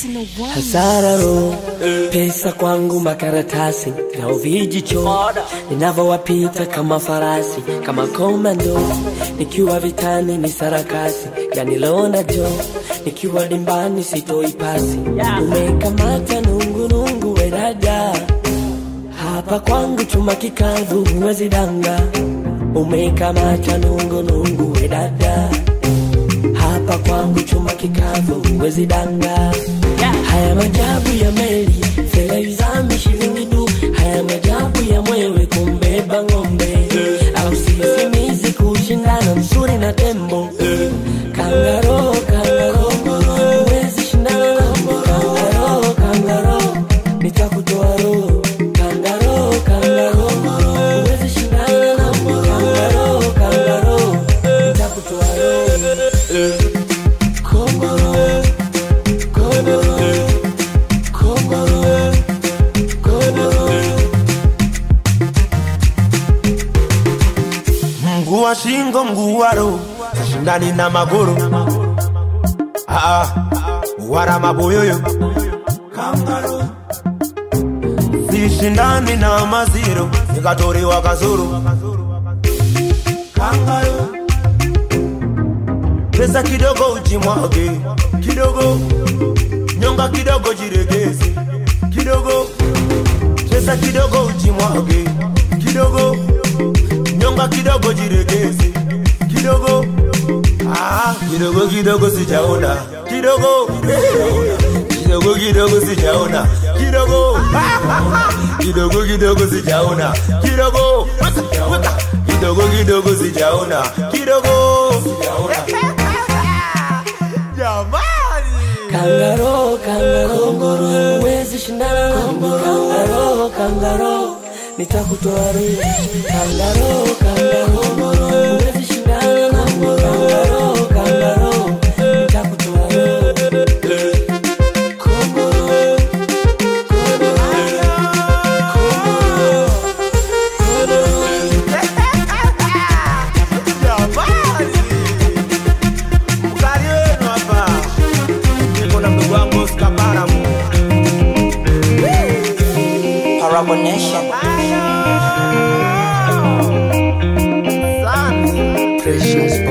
Hasara ro pesa kwangu makaratasi na uvijicho ninavyowapita kama farasi kama komando nikiwa vitani ni sarakasi ganilonda jo nikiwa dimbani sitoi pasi umekamata nungunungu wedada hapa kwangu chuma kikavu huwezi danga umekamata nungunungu wedada hapa kwangu chuma kikavu huwezi danga haya majabu ya meli feleizami shilingi du haya majabu ya mwewe kumbeba ng'ombe au sisimizi kushindana msuri na tembo kangaro kangaro huwezi shindana nami kangaro kangaro nitakutoa roho kangaro kangaro huwezi shindana nami kangaro kangaro nitakutoa roho kongoro kongoro kongoro kongoro mguu wa shingo mguu wa roho shindani na magoro Ah, ah, wara maboyoyo kangaro sishindani na maziro nikatorewa kazuru kangaro pesa kidogo ujimwage kidogo nyonga kidogo jiregeze kidogo pesa kidogo ujimwage kidogo nyonga kidogo jiregeze kidogo ah, kidogo kidogo sijaona kidogo kidogo kidogo sijaona kidogo kidogo kidogo sijaona kidogo kidogo kidogo sijaona kidogo jamani Kangaro, kangaro, huwezi shindana nami kangaro, kangaro, nitakutoa roho. Kangaro, kangaro, huwezi shindana nami kangaro, kangaro, nitakutoa roho. Kongoro, kongoro, kongoro, kongoro. jamani mkali wenu hapa niko na mdogo wangu Oscar Baramu Parabo Nation. Precious